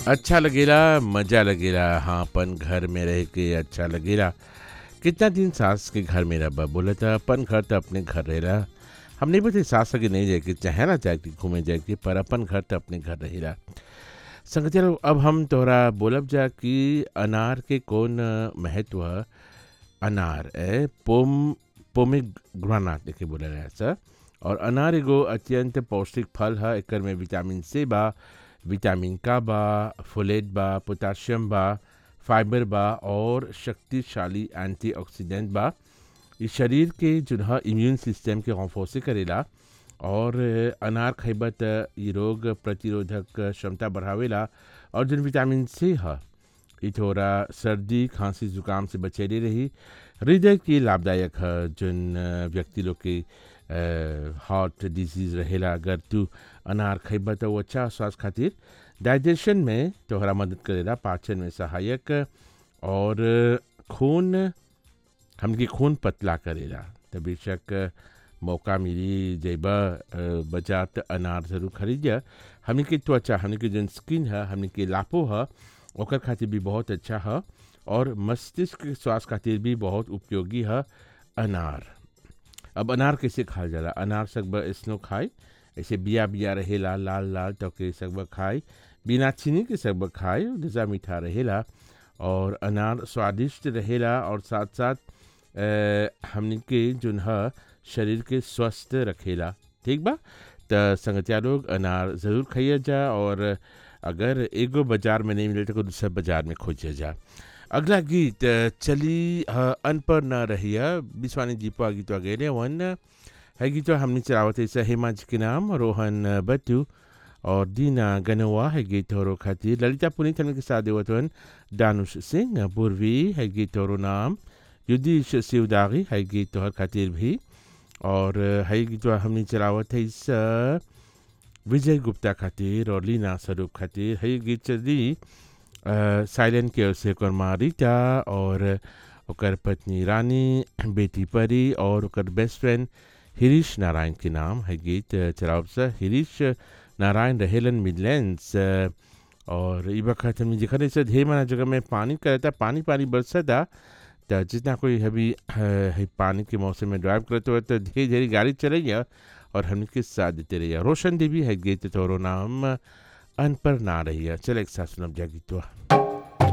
अच्छा लगेला मजा लगेला हाँ अपन घर में रह के अच्छा लगेला कितना दिन सास के घर में रह बोला था अपन घर तो अपने घर रहेला हम नहीं बोलते सास के नहीं जाए के चाहे ना जाए के घूमे जाए के पर अपन घर तो अपने घर रहेला संगति लोग अब हम तोरा बोलब जा कि अनार के कौन महत्व है अनार ए पोम पोमेग्रानाट देखे बोला रहा सर और अनार एगो अत्यंत पौष्टिक फल है एकर में विटामिन सी बा विटामिन का बा फोलेट बा पोटाशियम बा फाइबर बा और शक्तिशाली एंटीऑक्सीडेंट बा ई शरीर के जो है इम्यून सिस्टम के हौफौसे करेला और अनार खइबा त ई रोग प्रतिरोधक क्षमता बढ़ावेला और जो विटामिन सी है ई थोड़ा सर्दी खांसी जुकाम से बचेले रही हृदय के लाभदायक है जोन व्यक्ति लोग के हार्ट डिजीज रहेला अगर तू अनार खइबा तो वो अच्छा स्वास्थ्य खातिर डाइजेशन में तोहरा मदद करेला पाचन में सहायक और खून हमके खून पतला करेला तो बेशक मौका मिली जैबा बजा तो अनार ज़रूर खरीद हमने के त्वचा हमने के जो स्किन है हमने के लापो है ओकर खातिर भी बहुत अच्छा है और मस्तिष्क के स्वास्थ्य खातिर भी बहुत उपयोगी है अनार अब अनार कैसे खाल जाला अनार सकबा इसनो खाए ऐसे बिया बिया रहेला लाल लाल तो के सकबा खाए बिना चीनी के सकबा खाए जजा मीठा रहेला और अनार स्वादिष्ट रहेला और साथ साथ हमने के जो है शरीर के स्वस्थ रखेला ठीक बा तो संगतिया लोग अनार ज़रूर खाइए जा और अगर एगो बाजार में नहीं मिले तो दूसरे बाजार में खोजिए जा अगला गीत चली अनपढ़ न रहिया बिस्वानी जीपा गीत गए वन है गीत हमने चलावत ऐसा हेमा जी के नाम रोहन बट्टू और दीना गनवा है गीत और खातिर ललिता पुनीत हमने के साथ देवतवन दानुष सिंह पूर्वी है गीत और नाम युद्धीश शिवदागी है गीत और खातिर भी और है गीत हमने चलावत है इस विजय गुप्ता खातिर और लीना स्वरूप खातिर है गीत चली साइलेंट के से कर्मा रीता और ओकर पत्नी रानी बेटी परी और ओकर बेस्ट फ्रेंड हिरीश नारायण के नाम है गीत चलाव से हिरीश नारायण रहेलन मिडलैंड्स और ई वक्त हमने जिखने से ढेर माना जगह में पानी करता पानी पानी बरसता तो जितना कोई अभी है पानी के मौसम में ड्राइव करते हुए तो धीरे धीरे गाड़ी चलैया और हमने के साथ देते रहिए रोशन देवी है गीत तोरो नाम अनपर ना रही है चल एक साथ सुनब जा गीतवा